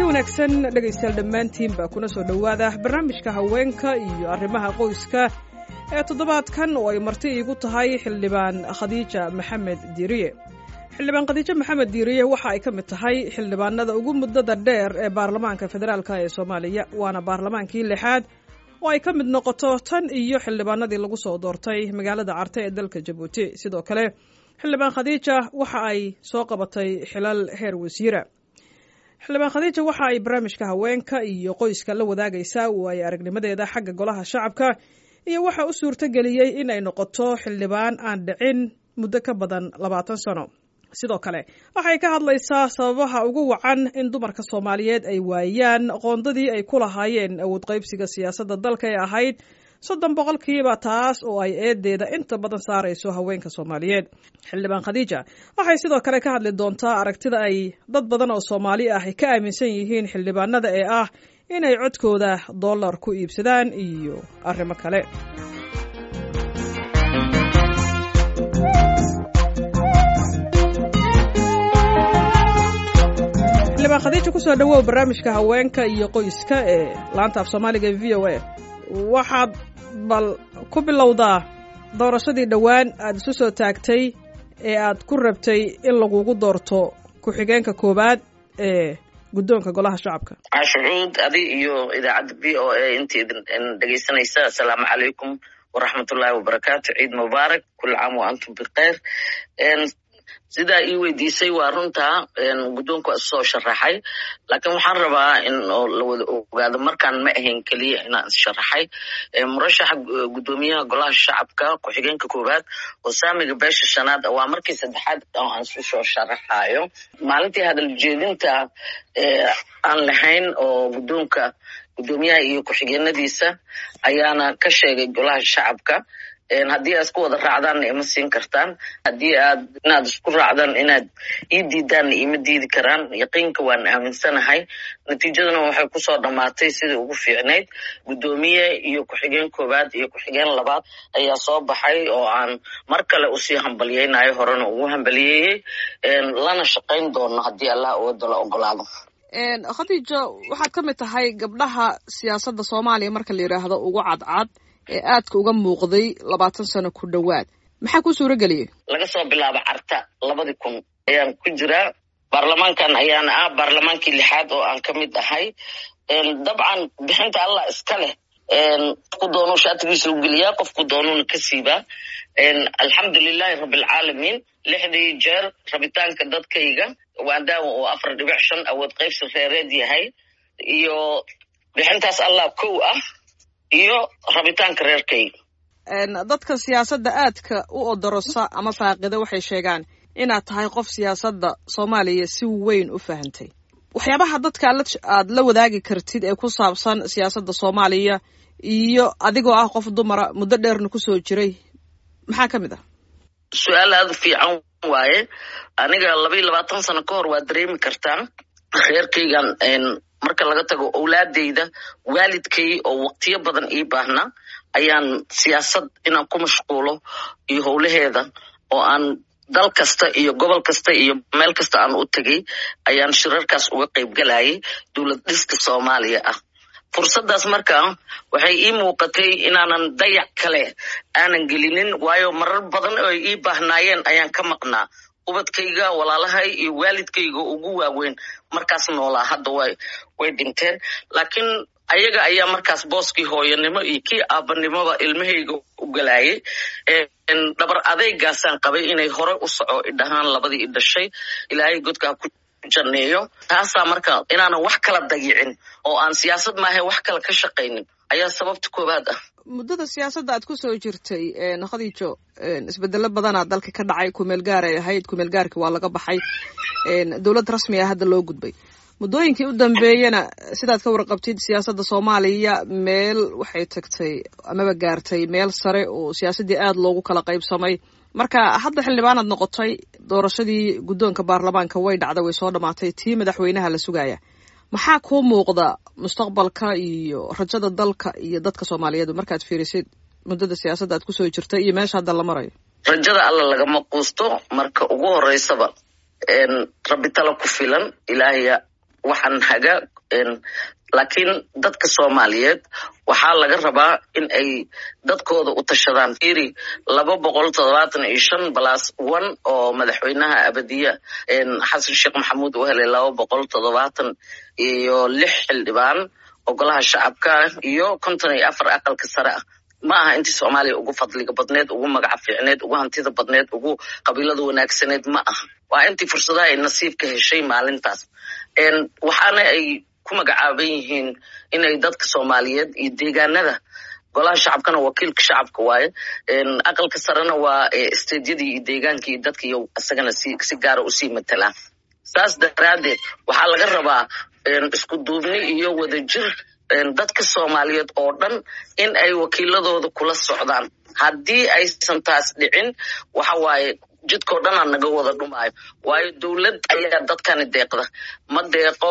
wanaagsan dhegaystayaal dhammaantiinba kuna soo dhowaada barnaamijka haweenka iyo arrimaha qoyska ee toddobaadkan oo ay marti iigu tahay xildhibaan khadiija maxamed diiriye xildhibaan khadiijo maxamed diiriye waxa ay ka mid tahay xildhibaanada ugu muddada dheer ee baarlamaanka federaalk ee soomaaliya waana baarlamaankii lixaad oo ay ka mid noqoto tan iyo xildhibaanadii lagu soo doortay magaalada carte ee dalka jabuuti sidoo kale xildhibaan khadiija waxa ay soo qabatay xilal heer wasiira xildhibaan khadiija waxa ay barnaamijka haweenka iyo qoyska la wadaagaysaa waayo aragnimadeeda xagga golaha shacabka iyo waxa u suurto geliyey in ay noqoto xildhibaan aan dhicin muddo ka badan labaatan sano sidoo kale waxay ka hadlaysaa sababaha ugu wacan in dumarka soomaaliyeed ay waayaan qoondadii ay ku lahaayeen awood qaybsiga siyaasadda dalka ee ahayd soddon boqolkiiba taas oo ay eedeeda inta badan saarayso haweenka soomaaliyeed xildhibaan khadiija waxay sidoo kale ka hadli doontaa aragtida ay dad badan oo soomaali ah ka aaminsan yihiin xildhibaanada ee ah inay codkooda dollar ku iibsadaan iyo arrimo kale xildhibaan khadiija kusoo dhawow barnaamijka haweenka iyo qoyska ee laanta af soomaaliga ee v o a waxaad bal ku bilowdaa doorashadii dhowaan aada isu soo taagtay ee aad ku rabtay in lagugu doorto ku-xigeenka koowaad ee guddoonka golaha shacabka cashucuud adi iyo idaacadda v o a inta idin dhegeysanaysa assalaamu calaykum waraxmatullaahi wabarakaatu ciid mubaarak kula caam wa antum bikeyr sidaa ii weydiisay waa runtaa guddoonku waa isoo sharaxay laakiin waxaan rabaa in la wada ogaado markaan ma ahayn keliya inaan issharaxay murashaxa guddoomiyaha golaha shacabka ku-xigeenka koowaad oo saamiga beesha shanaad waa markii saddexaad oo aan isu soo sharaxayo maalintii hadal jeedinta aan lahayn oo guddoonka guddoomiyaha iyo ku-xigeenadiisa ayaana ka sheegay golaha shacabka haddii aad isku wada raacdaanna ima siin kartaan haddii aad inaad isku raacdaan inaad ii diidaanna ima diidi karaan yaqiinka waan aaminsanahay natiijaduna waxay kusoo dhammaatay sidai ugu fiicnayd guddoomiye iyo ku-xigeen koowaad iyo ku-xigeen labaad ayaa soo baxay oo aan mar kale usii hambalyeynayo horena ugu hambaliyeeyey lana shaqayn doono haddii allah uwada la ogolaado khadiijo waxaad ka mid tahay gabdhaha siyaasadda soomaaliya marka la yidhaahdo ugu cadcad ee aadka uga muuqday labaatan sano ku dhowaad maxaa kuu suuro geliyey laga soo bilaabo carta labadii kun ayaan ku jiraa baarlamaankan ayaana ah baarlamaankii lixaad oo aan ka mid ahay dabcan bixinta allah iska leh qofku doonuu shaatigiisa u geliyaa qofku doonuuna ka siibaa alxamdulilahi rabbilcaalamiin lixdii jeer rabitaanka dadkayga waadaawa oo afar dhibic shan awood qaybsi reereed yahay iyo bixintaas allah kow ah iyo rabitaanka reerkayga dadka siyaasadda aadka u odorosa ama faaqida waxay sheegaan inaad tahay qof siyaasadda soomaaliya si weyn u fahantay waxyaabaha dadka aad la wadaagi kartid ee ku saabsan siyaasadda soomaaliya iyo adigoo ah qof dumara muddo dheerna kusoo jiray maxaa ka mid ah su-aal aada u fiican waaye aniga laba iyo labaatan sano ka hor waa dareemi kartaa reerkaygan marka laga tago owlaadeyda waalidkay oo waqtiyo badan ii baahna ayaan siyaasad inaan ku mashquulo iyo howlaheeda oo aan dal kasta iyo gobol kasta iyo meel kasta aan u tegay ayaan shirarkaas uga qayb galayay dowlad dhiska soomaaliya ah fursaddaas markaa waxay ii muuqatay inaanan dayac kale aanan gelinin waayo marar badan oo ay ii baahnaayeen ayaan ka maqnaa ubadkayga walaalahay iyo waalidkayga ugu waaweyn markaas noolaa hadda way way dhinteen laakiin ayaga ayaa markaas booskii hooyanimo iyo kii aabanimoba ilmahayga u galaayay dhabar adeygaasaan qabay inay hore u soco idhahaan labadii i dhashay ilaahay godkaa ku janneeyo taasaa marka inaanan wax kala dayicin oo aan siyaasad maaha wax kale ka shaqaynin ayaa sababta koowaad ah muddada siyaasadda aad ku soo jirtay khadiijo isbedelo badanaa dalka ka dhacay kumeel gaar ay ahayd kumeel gaarki waa laga baxay dowlad rasmi ah hadda loo gudbay muddooyinkii u dambeeyana sidaad ka warqabtid siyaasadda soomaaliya meel waxay tagtay amaba gaartay meel sare oo siyaasaddii aada loogu kala qaybsamay marka hadda xildhibaanaad noqotay doorashadii guddoonka baarlamaanka way dhacday way soo dhammaatay tii madaxweynaha la sugaya maxaa kuu muuqda mustaqbalka iyo rajada dalka iyo dadka soomaaliyeed markaad fiirisid muddada siyaasadda aad kusoo jirtay iyo meesha hadda la marayo rajada alla lagama quusto marka ugu horeysaba rabbi tala ku filan ilaahaya waxaan haga laakiin dadka soomaaliyeed waxaa laga rabaa in ay dadkooda u tashadaan firi laba boqol toddobaatan iyo shan balas one oo madaxweynaha abadiya xasan sheekh maxamuud uu helay laba boqol toddobaatan iyo lix xildhibaan ogolaha shacabka iyo konton iyo afar aqalka sare ah ma aha intii soomaaliya ugu fadliga badneed ugu magaca fiicneed ugu hantida badneed ugu qabiilada wanaagsaneed ma aha waa intii fursadaha ay nasiibka heshay maalintaas waxaana ay ku magacaaban yihiin inay dadka soomaaliyeed iyo deegaanada golaha shacabkana wakiilka shacabka waaye aqalka sarena waa stediyadii iyo deegaankii iyo dadkiiyo isagana si gaara usii matalaan saas daraaddeed waxaa laga rabaa isku duubni iyo wadajir dadka soomaaliyeed oo dhan in ay wakiiladooda kula socdaan haddii aysan taas dhicin waxa waaye jidkao dhan aa naga wada dhumaayo waayo dowlad ayaa dadkani deeqda ma deeqo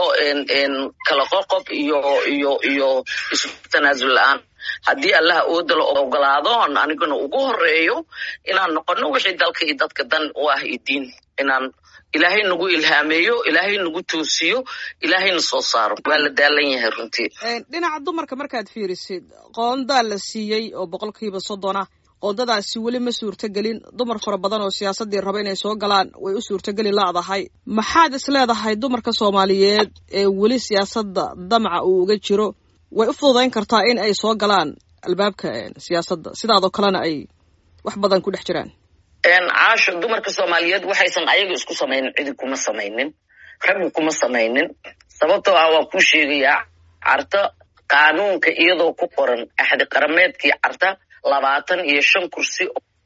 kala qoqob iyo iyo iyo isu tanaasul la-aan haddii allah ooda la ogolaado anigana ugu horeeyo inaan noqono wixii dalka iyo dadka dan u ah iyo diin inaan ilaahay nagu ilhaameeyo ilaahay nagu toosiyo ilaahayna soo saaro waa la daalan yahay runtii dhinaca dumarka markaad fiirisid qoondaa la siiyey oo boqolkiiba soddona qoondadaasi weli ma suurtogelin dumar fara badan oo siyaasaddii raba inay soo galaan way u suurtogeli laadahay maxaad is leedahay dumarka soomaaliyeed ee weli siyaasadda damaca uu uga jiro way u fududayn kartaa in ay soo galaan albaabka siyaasadda sidaadoo kalena ay wax badan ku dhex jiraan caasho dumarka soomaaliyeed waxaysan ayaga isku samaynin cidi kuma samaynin raggu kuma samaynin sababtoo ah waan kuu sheegayaa carta qaanuunka iyadoo ku qoran axdi qarameedkii carta labaatan iyo shan kursi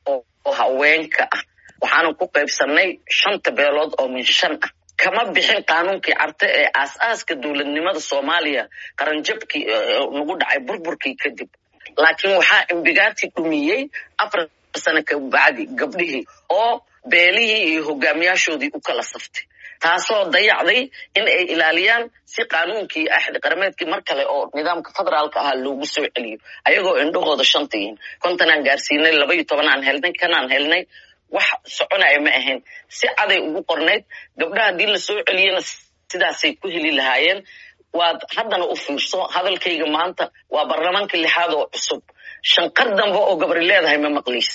oo haweenka ah waxaanu ku qaybsannay shanta beelood oo min shan ah kama bixin qaanuunkii carte ee aas-aaska dowladnimada soomaaliya qaranjabkii nagu dhacay burburkii kadib laakiin waxaa imbigaati dhumiyey afar sano kabacdi gabdhihii oo beelihii iyo hogaamiyaashoodii u kala saftay taasoo dayacday in ay ilaaliyaan si qaanuunkii axdi qarameedkii mar kale oo nidaamka federaalka ahaa loogu soo celiyo ayagoo indhahooda shanta yihiin kontanaan gaarsiinay laba iyo tobanaan helnay kanaan helnay wax soconaya ma ahayn si caday ugu qornayd gabdhaha haddii la soo celiyana sidaasay ku heli lahaayeen waad haddana u fiirso hadalkayga maanta waa baarlamaanka lixaad oo cusub shanqar dambe oo gabri leedahay ma maqliis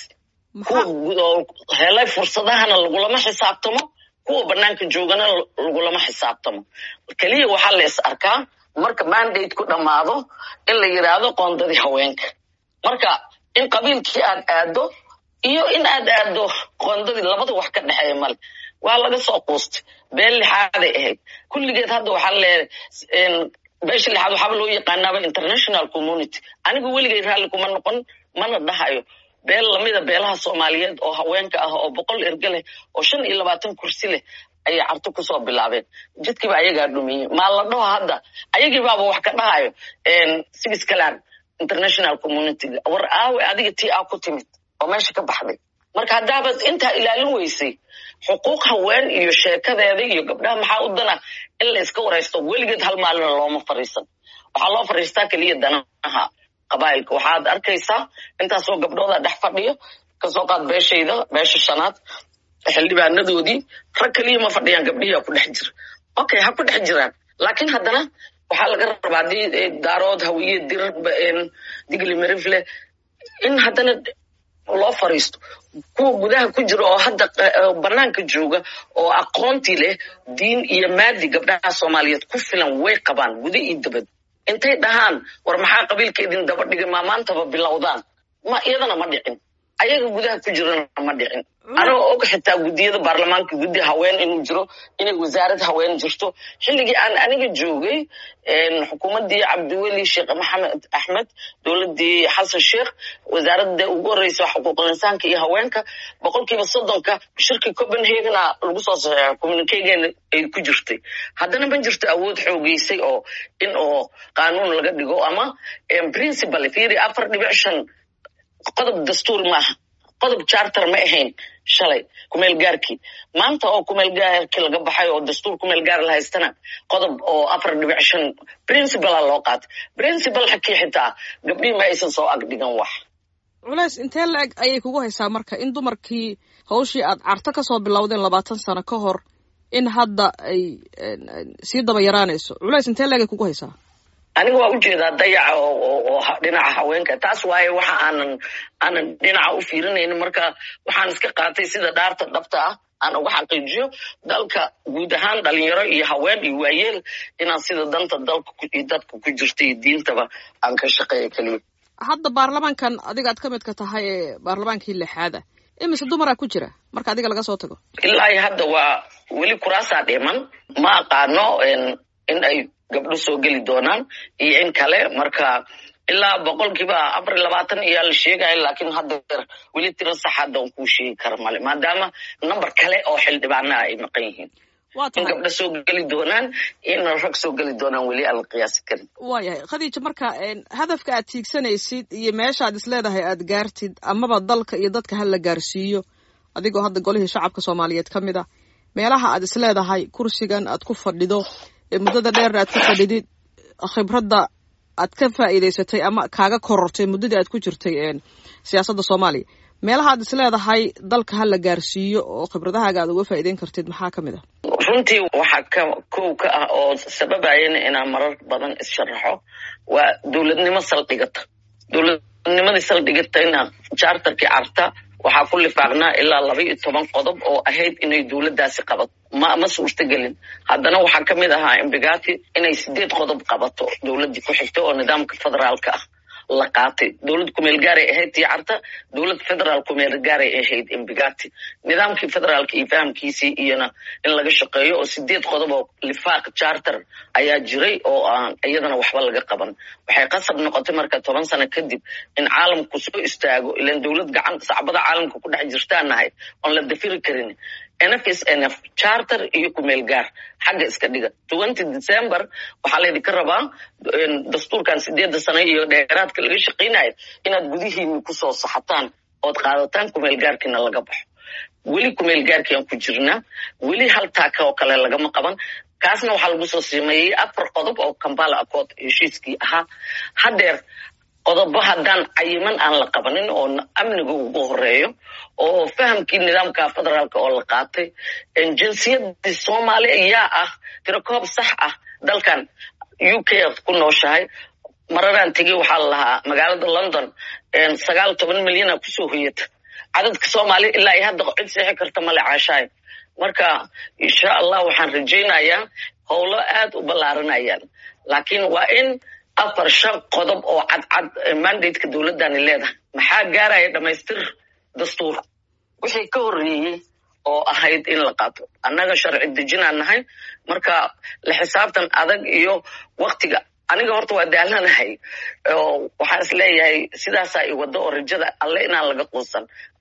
kuwa helay fursadahana lagulama xisaabtamo kuwa banaanka joogana lagulama xisaabtamo keliya waxaa la is arkaa marka mandate ku dhammaado in la yidhaahdo qoondadii haweenka marka in qabiilkii aad aado iyo in aad aado qoondadii labada wax ka dhexeeya male waa laga soo quustay beel lixaaday ahayd kulligeed hadda waxaa leedahay beesha lixaad waxaaba loo yaqaanaaba international community anigu weligay raalli kuma noqon mana dhahayo beel lamida beelaha soomaaliyeed oo haweenka ah oo boqol erge leh oo shan iyo labaatan kursi leh ayay carto kusoo bilaabeen jidkiiba ayagaa dhumiyey maa la dhaho hadda ayagii baaba wax ka dhahayo sigiscalan international communityga war aawe adiga tii aa ku timid oo meesha ka baxday marka haddaabaad intaa ilaalin weysay xuquuq haween iyo sheekadeeda iyo gabdhaha maxaa u dana in la iska waraysto weligeed hal maalina looma fariisan waxaa loo fariistaa keliya danaha qabaa'ilka waxaad arkaysaa intaasoo gabdhooda dhex fadhiyo kasoo qaad beeshayda beesha shanaad xildhibaanadoodii rag keliya ma fadhiyaan gabdhihii ku dhex jira okay ha ku dhex jiraan laakiin haddana waxaa laga rabaa haddii daarood hawiye dir digli marifle in haddana loo fariisto kuwa gudaha ku jira oo hadda banaanka jooga oo aqoontii leh diin iyo maadi gabdhaha soomaaliyeed ku filan way qabaan guda iyo dabad intay dhahaan war maxaa qabiilka idin daba dhigay maa maantaba bilowdaan ma iyadana ma dhicin ayaga gudaha ku jirana ma dhicin anoo og xitaa guddiyada baarlamaanka guddi haween inuu jiro inay wasaarad haween jirto xilligii aan aniga joogay xukuumaddii cabdiweli sheekh maxamed axmed dowladdii xasan sheekh wasaaradda ugu horreysa xuquuqul insaanka iyo haweenka boqolkiiba soddonka shirkii copenhagena lagu soo saxeexa communicageena ay ku jirtay haddana ma jirto awood xoogeysay oo in oo qaanuun laga dhigo ama principal fiiri afar dhibic shan qodob dastuur maaha qodob charter ma ahayn shalay kumeel gaarkii maanta oo kumeel gaarkii laga baxay oo dastuur kumeel gaar la haystana qodob oo afar dhibic shan principala loo qaatay principal xakii xitaa gabdhihii ma aysan soo agdhigan wax culays intee la-eg ayay kugu haysaa marka in dumarkii hawshii aad carto ka soo bilowdeen labaatan sano ka hor in hadda ay sii daba yaraanayso culays intee leegay kugu haysaa aniga waa ujeedaa dayaca oo dhinaca haweenka taas waaye waxa aanan aanan dhinaca u fiirinaynin marka waxaan iska qaatay sida dhaarta dhabta ah aan uga xaqiijiyo dalka guud ahaan dhalinyaro iyo haween iyo waayeel inaan sida danta dalka iyo dadka ku jirta iyo diintaba aan ka shaqeeya keliya hadda baarlamaankan adiga aad ka midka tahay ee baarlamaankii lixaada imise dumaraa ku jira marka adiga laga soo tago ilaa iyo hadda waa weli kuraasaa dhiman ma aqaano in ay gabdho soo geli doonaan iyo in kale marka ilaa boqolkiiba afar iyo labaatan iyaa la sheegaya laakiin hadda weli tiro sax hadda on kuu sheegi kara male maadaama number kale oo xildhibaana ay maqan yihiin in gabdho soo geli doonaan in rag soo geli doonaan weli aan la qiyaasi karin waayahay khadiija marka hadafka aad tiigsanaysid iyo meesha aad isleedahay aad gaartid amaba dalka iyo dadka ha la gaarsiiyo adigoo hadda golihii shacabka soomaaliyeed ka mid a meelaha aad isleedahay kursigan aad ku fadhido muddada dheerna aad ku fadhidid khibradda aad ka faa'iidaysatay ama kaaga korortay muddadii aad ku jirtay siyaasadda soomaaliya meelaha aad isleedahay dalka ha la gaarsiiyo oo khibradahaaga aad uga faa'iideyn kartid maxaa ka mid ah runtii waxaa ka kow ka ah oo sababayana inaan marar badan issharaxo waa dowladnimo saldhigata dowladnimadii saldhigatayna charterkii carta waxaa ku lifaaqnaa ilaa laba iyo toban qodob oo ahayd inay dowladdaasi qabato ma ma suurtagelin haddana waxaa ka mid ahaa imbigati inay sideed qodob qabato dowladdii ku xigta oo nidaamka federaalka ah la qaatay dowlad kumeel gaaray ahayd tii carta dowlad federaal kumeel gaaray ahayd imbigati nidaamkii federaalka iyo fahamkiisii iyona in laga shaqeeyo oo sideed qodob oo lifaaq charter ayaa jiray oo aan iyadana waxba laga qaban waxay qasab noqotay marka toban sano kadib in caalamku soo istaago ilan dowlad gacan sacbada caalamka ku dhex jirtaan nahay oon la dafiri karin nfs nf charter iyo kumeel gaar xagga iska dhiga twenty december waxaa laydinka rabaa dastuurkan sideedda sano iyo dheeraadka laga shaqaynayo inaad gudihiini kusoo saxataan ood qaadataan kumeel gaarkiina laga baxo weli kumeel gaarkiiaan ku jirnaa weli hal taaka oo kale lagama qaban kaasna waxaa lagu soo sameeyey afar qodob oo kambala accord heshiiskii ahaa haddeer qodobo haddaan cayiman aan la qabanin oo amniga ugu horeeyo oo fahamkii nidaamka federaalka oo la qaatay jinsiyadii soomaaliya yaa ah tirakoob sax ah dalkan u k f ku nooshahay mararaan tegey waxaa la lahaa magaalada london sagaal toban milyana kusoo hoyata cadadka soomaaliya ilaa iyo hadda cid seexi karta male caashaay marka insha allah waxaan rajaynayaa howlo aad u ballaaranayaan laakiin waa in afar shan qodob oo cadcad mandateka dowladdani leedahay maxaa gaaraya dhamaystir dastuur wixii ka horreeyey oo ahayd in la qaato annaga sharci dejinaan nahay marka la xisaabtan adag iyo waktiga aniga horta waa daalanahay waxaan is leeyahay sidaasaa i waddo oo rajada alle inaan laga quusan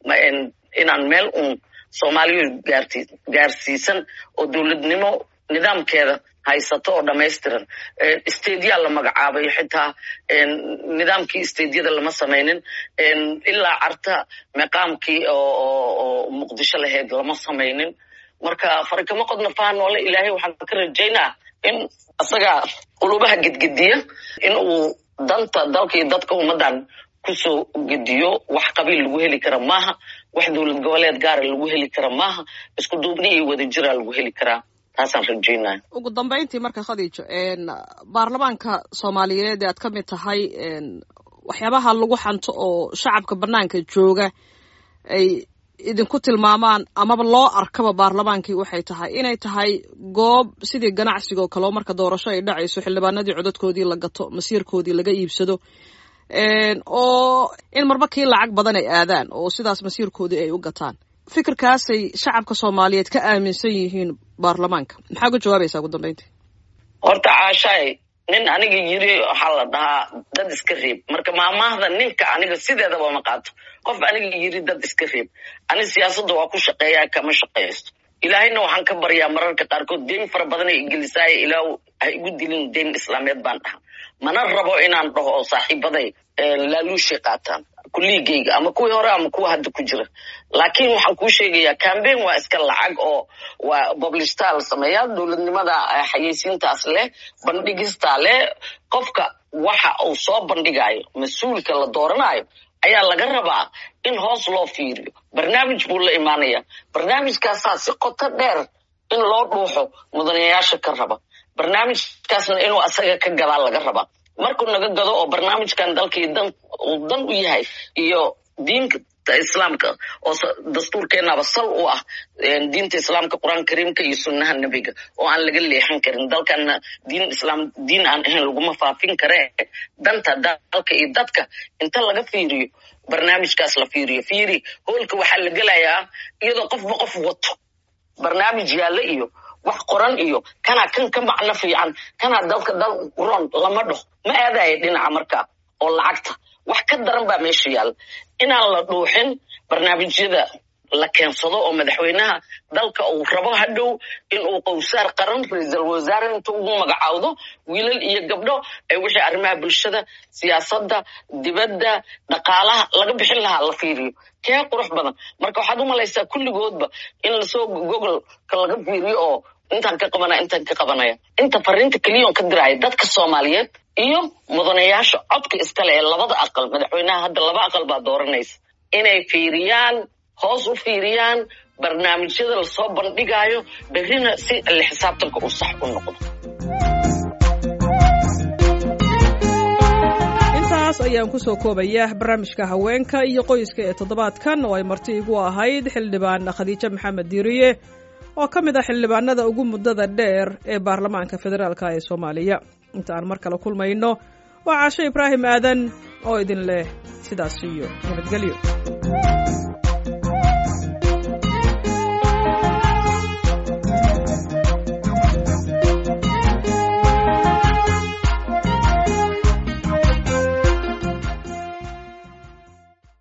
inaan meel uun soomaaliya gaarti gaarsiisan oo dowladnimo nidaamkeeda haysato oo dhamaystiran stadiyaa la magacaabay xitaa nidaamkii stadiyada lama samaynin ilaa carta meqaamkii oo muqdisho lahayd lama samaynin marka farikamo qodna faha noole ilaahay waxaan ka rajaynaa in isagaa qulubaha gedgediya in uu danta dalka iyo dadka ummaddan kusoo gediyo wax qabiil lagu heli kara maaha wax dowlad goboleed gaara lagu heli kara maaha isku duubni iyo wadajira lagu heli karaa taasaan rajaynaya ugu dambayntii marka khadiijo baarlamaanka soomaaliyeed ee aad ka mid tahay waxyaabaha lagu xanto oo shacabka banaanka jooga ay idinku tilmaamaan amaba loo arkaba baarlamaankii waxay tahay inay tahay goob sidii ganacsigoo kaleo marka doorasho ay dhacayso xildhibaanadii codadkoodii la gato masiirkoodii laga iibsado oo in marba kii lacag badan ay aadaan oo sidaas masiirkoodii ay u gataan fikirkaasay shacabka soomaaliyeed ka aaminsan yihiin baarlamaanka maxaa uga jawaabaysaa ugu dambayntii horta caashaay nin aniga yiri waxaa la dhahaa dad iska reeb marka maamaahda ninka aniga sideedaba ma qaato qof aniga yiri dad iska reeb ani siyaasadda waa ku shaqeeyaa kama shaqaysto ilaahayna waxaan ka baryaa mararka qaarkood deyn fara badan ay igelisaaya ilaa ha igu dilin deyn islaameed baan dhaha mana rabo inaan dhaho oo saaxiibaday laaluushay qaataan kulligeyga ama kuwii hore ama kuwa hadda ku jira laakiin waxaan kuu sheegayaa cambain waa iska lacag oo waa boblishtaa la sameeyaa dowladnimada xayeysiintaas leh bandhigistaa leh qofka waxa uu soo bandhigayo mas-uulka la dooranayo ayaa laga rabaa in hoos loo fiiriyo barnaamij buu la imaanaya barnaamijkaasaa si qoto dheer in loo dhuuxo mudanayaasha ka raba barnaamijkaasna inuu asaga ka gadaa laga rabaa markuu naga gado oo barnaamijkan dalkii dan uu dan u yahay iyo diinta islaamka oo dastuurkeenaba sal u ah diinta islaamka qur-aanka kariimka iyo sunnaha nebiga oo aan laga leexan karin dalkana diin islaam diin aan ahayn laguma faafin karee danta dalka iyo dadka inta laga fiiriyo barnaamijkaas la fiiriyo fiiri hoolka waxaa la gelayaa iyadoo qofba qof wato barnaamij yaalla iyo wax qoran iyo kanaa kan ka macno fiican kanaa dalka dal ron lama dhaho ma aadaya dhinaca markaa oo lacagta wax ka daran baa meesha yaalla inaan la dhuuxin barnaamijyada la keensado oo madaxweynaha dalka uu rabo hadhow inuu qowsaar qaran ra-iisal wasaare inta ugu magacaawdo wiilal iyo gabdho ee wixii arrimaha bulshada siyaasadda dibadda dhaqaalaha laga bixin lahaa la fiiriyo kee qurux badan marka waxaad u malaysaa kulligoodba in lasoo gogolka laga fiiriyo oo intaan ka qabanaya intaan ka qabanaya inta fariinta keliyoon ka diraya dadka soomaaliyeed iyo mudanayaasha codka iskale ee labada aqal madaxweynaha hadda laba aqal baa dooranaysa inay fiiriyaan hoos u fiiriyaan barnaamijyada lasoo bandhigayo berrina si alle xisaabtanka uu sax u noqdo intaas ayaan kusoo koobaya barnaamijka haweenka iyo qoyska ee toddobaadkan oo ay marti igu ahayd xildhibaan khadiijo maxamed diiriye oo ka mid ah xildhibaanada ugu muddada dheer ee baarlamaanka federaalka ee soomaaliya inta aan mar kale kulmayno waa caasho ibraahim aadan oo idin leh sidaas iyo nabadgelyo